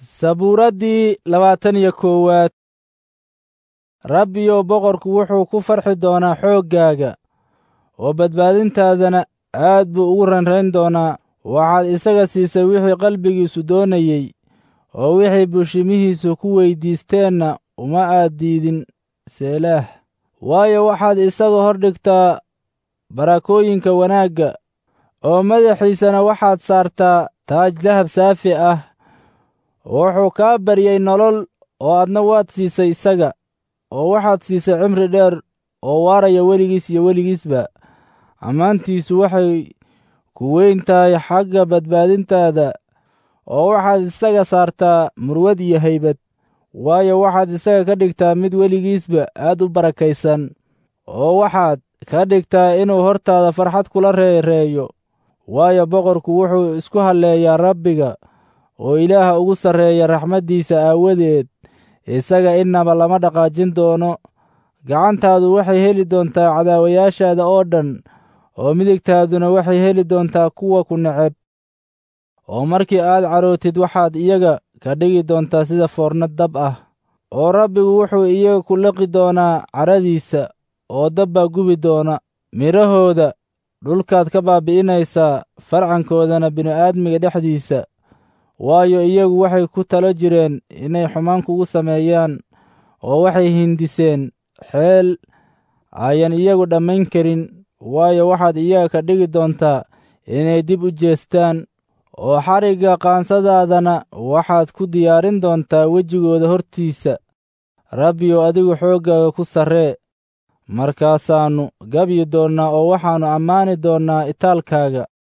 sabuuraddii labaatan iyo koowaad rabbiyow boqorku wuxuu ku farxi doonaa xooggaaga oo badbaadintaadana aad buu ugu ranrayn doonaa waxaad isaga siisay wixii qalbigiisu doonayey oo wixii bushimihiisu ku weyddiisteenna uma aad diidin seelaah waayo waxaad isaga hor dhigtaa barakooyinka wanaagga oo madaxiisana waxaad saartaa taaj dahab saafi ah wuxuu kaa baryey nolol oo adna waad siisay isaga oo waxaad siisay cimri dheer oo waaraya weligiis iyo weligiisba ammaantiisu waxay ku weyn tahay xagga badbaadintaada oo waxaad isaga saartaa murwad iyo haybad waayo waxaad isaga ka dhigtaa mid weligiisba aad u barakaysan oo waxaad ka dhigtaa inuu hortaada farxad kula reereeyo waayo boqorku wuxuu isku halleeyaa rabbiga oo ilaaha ugu sarreeya raxmaddiisa aawadeed isaga innaba lama dhaqaajin doono gacantaadu waxay heli doontaa cadaawayaashaada oo dhan oo midigtaaduna waxay heli doontaa kuwa ku neceb oo markii aad carootid waxaad iyaga ka dhigi doontaa sida foornad dab ah oo rabbigu wuxuu iyaga ku liqi doonaa caradiisa oo dab baa gubi doona midhahooda dhulkaad ka baabi'inaysaa farcankoodana bini'aadmiga dhexdiisa waayo iyagu waxay ku talo jireen inay xumaan kugu sameeyaan oo waxay hindiseen xeel ayan iyagu dhammayn karin waayo waxaad iyaga ka dhigi doontaa inay dib u jeestaan oo xarigga qaansadaadana waxaad ku diyaarin doontaa wejigooda hortiisa rabbiyow adigu xooggaaga ku sarree markaasaannu gabyi doonnaa oo waxaannu ammaani doonnaa itaalkaaga